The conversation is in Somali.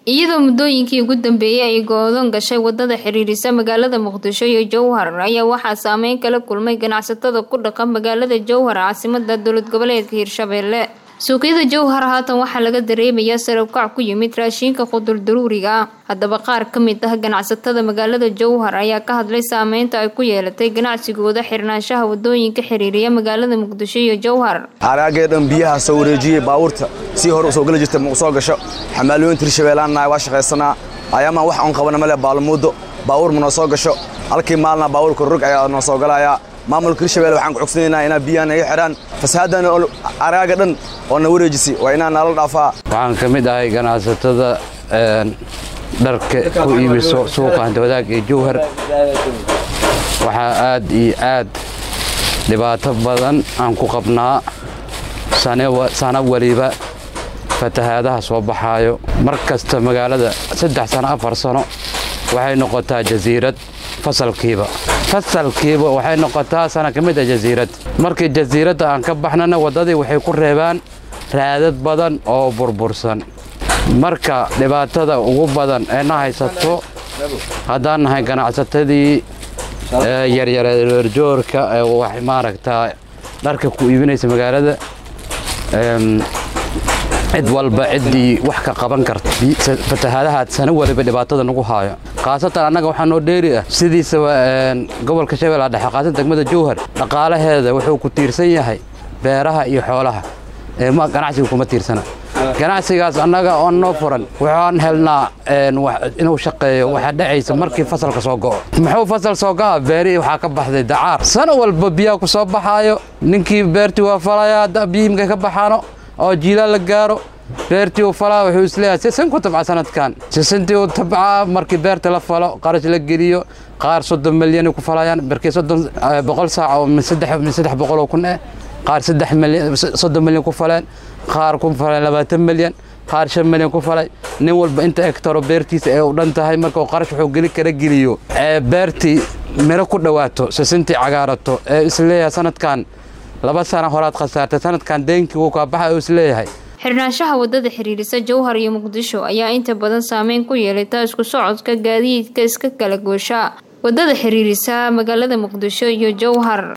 iyadoo muddooyinkii ugu dambeeyey ay go-doon gashay wadada xiriirisa magaalada muqdisho iyo jowhar ayaa waxaa saameyn kala kulmay ganacsatada ku dhaqan magaalada jowhar caasimada dowlad goboleedka hirshabeelle suuqyada jowhar haatan waxaa laga dareemayaa sarabkac ku yimid raashiinka quduldaruuriga ah haddaba qaar ka mid ah ganacsatada magaalada jowhar ayaa ka hadlay saameynta ay ku yeelatay ganacsigooda xirnaanshaha wadooyinka xiriiriya magaalada muqdisho iyo jowhar aagaagee dhan biyaha soo wareejiyey baabuurta sii hore usoo geli jirta ma soo gasho xamaalooyinta hirshabeellaannahay waa shaqaysanaa ayaamaan wax oon qabana male baalmuuddo baabuur ma noo soo gasho halkii maalna baabuurka rog ayaa noo soo galayaa maamulka hirshabelle waxaan ku cogsanaynaa inaa biyaha naga xidhaan fasahadan araaga dhan oo na wareejisay waa inaa nala dhaafaa waxaan ka mid ahay ganacsatada dharka ku iibiso suuqa hantawadaag ee jowhar waxaa aad iyo aad dhibaato badan aan ku qabnaa sano weliba fatahaadaha soo baxaayo mar kasta magaalada saddex sano afar sano waxay noqotaa jasiirad fasalkiiba fasalkiiba waxay noqotaa sana ka mid a jasiirad markii jasiiradda aan ka baxnana waddadii waxay ku reebaan raadad badan oo burbursan marka dhibaatada ugu badan ee na haysato haddaan nahay ganacsatadii yaryareerjoorka ee maaragtaa dharka ku iibinaysa magaalada cid walba ciddii wax ka qaban karta fatahaadahaad sano waliba dhibaatada nagu haayo khaasatan annaga waxaa noo dheeri ah sidiisaba gobolka shabeellaha dhexe khaasatan degmada jowhar dhaqaalaheeda wuxuu ku tiirsan yahay beeraha iyo xoolaha ganacsiga kuma tiirsana ganacsigaas annaga oon noo furan waxaan helnaa inuu shaqeeyo waxaa dhacaysa markii fasalka soo go'o muxuu fasal soo go'a beerihii waxaa ka baxday dacaar sano walba biyaha ku soo baxaayo ninkii beertii waa falayaa biyihimkay ka baxaano oo jiilaan la gaaro beertii uu falaa wuxuu isleeyahay sisin ku tabca sanadkan sisintii uu tabcaa markii beerta la falo qarash la geliyo qaar soddon milyan ku falayaan markii soddon boqol saac oo min saddex boqol oo kun eh qaar saddex milyan soddon milyan ku faleen qaar ku faleen labaatan milyan qaar shan milyan ku falay nin walba inta hegtaro beertiisa ee u dhan tahay markuu qarash wuxuu geli kara geliyo ee beertii miro ku dhawaato sisintii cagaarato ee isleeyahay sanadkan laba sana horaad khasaartay sanadkan deenkii wuu kaa baxa uu isleeyahay xirnaanshaha wadada xiriirisa jowhar iyo muqdisho ayaa inta badan saameyn ku yeelata isku socodka gaadiidka iska kala goosha wadada xiriirisa magaalada muqdisho iyo jowhar